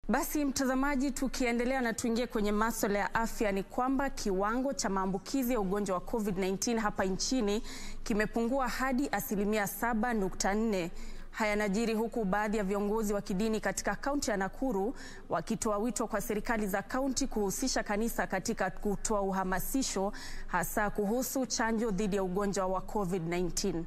Basi mtazamaji, tukiendelea na tuingie kwenye masuala ya afya, ni kwamba kiwango cha maambukizi ya ugonjwa wa COVID-19 hapa nchini kimepungua hadi asilimia 7.4. Haya yanajiri huku baadhi ya viongozi wa kidini katika kaunti ya Nakuru wakitoa wito kwa serikali za kaunti kuhusisha kanisa katika kutoa uhamasisho hasa kuhusu chanjo dhidi ya ugonjwa wa COVID-19.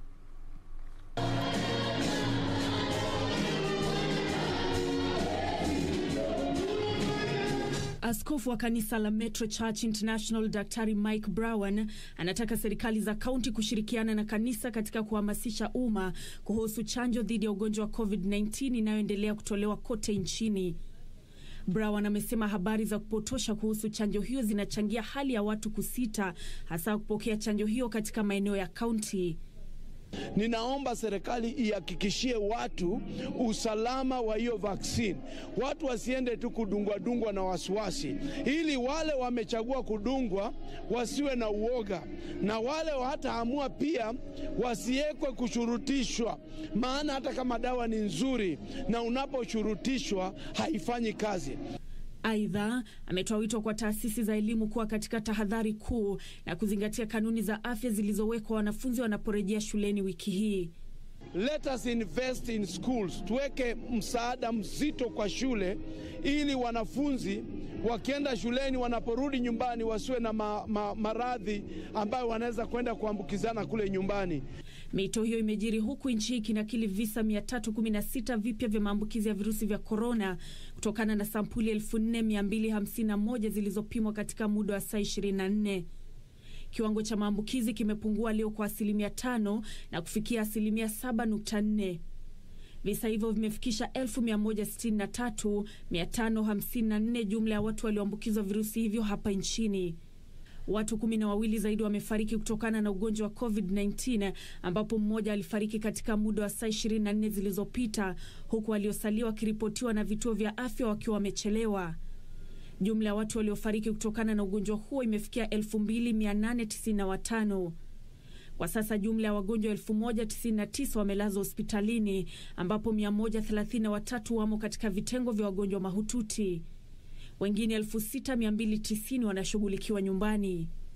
Askofu wa kanisa la Metro Church International Daktari Mike Brown anataka serikali za kaunti kushirikiana na kanisa katika kuhamasisha umma kuhusu chanjo dhidi ya ugonjwa wa COVID-19 inayoendelea kutolewa kote nchini. Brown amesema habari za kupotosha kuhusu chanjo hiyo zinachangia hali ya watu kusita, hasa kupokea chanjo hiyo katika maeneo ya kaunti. Ninaomba serikali ihakikishie watu usalama wa hiyo vaksini, watu wasiende tu kudungwa dungwa na wasiwasi, ili wale wamechagua kudungwa wasiwe na uoga, na wale hataamua pia wasiwekwe kushurutishwa, maana hata kama dawa ni nzuri na unaposhurutishwa haifanyi kazi. Aidha, ametoa wito kwa taasisi za elimu kuwa katika tahadhari kuu na kuzingatia kanuni za afya zilizowekwa wanafunzi wanaporejea shuleni wiki hii. Let us invest in schools, tuweke msaada mzito kwa shule ili wanafunzi wakienda shuleni, wanaporudi nyumbani wasiwe na ma, ma, maradhi ambayo wanaweza kwenda kuambukizana kule nyumbani. Mito hiyo imejiri huku nchi hii ikinakili visa 316 vipya vya maambukizi ya virusi vya korona kutokana na sampuli 4251 zilizopimwa katika muda wa saa 24. Kiwango cha maambukizi kimepungua leo kwa asilimia tano na kufikia asilimia 7.4. Visa hivyo vimefikisha 163554 jumla ya watu walioambukizwa virusi hivyo hapa nchini. Watu kumi na wawili zaidi wamefariki kutokana na ugonjwa wa COVID-19 ambapo mmoja alifariki katika muda wa saa 24 zilizopita huku waliosalia wakiripotiwa na vituo vya afya wakiwa wamechelewa. Jumla ya watu waliofariki kutokana na ugonjwa huo imefikia 2895. Kwa sasa jumla ya wagonjwa 1099 wamelazwa hospitalini ambapo 133 wamo katika vitengo vya wagonjwa mahututi. Wengine 6290 wanashughulikiwa nyumbani.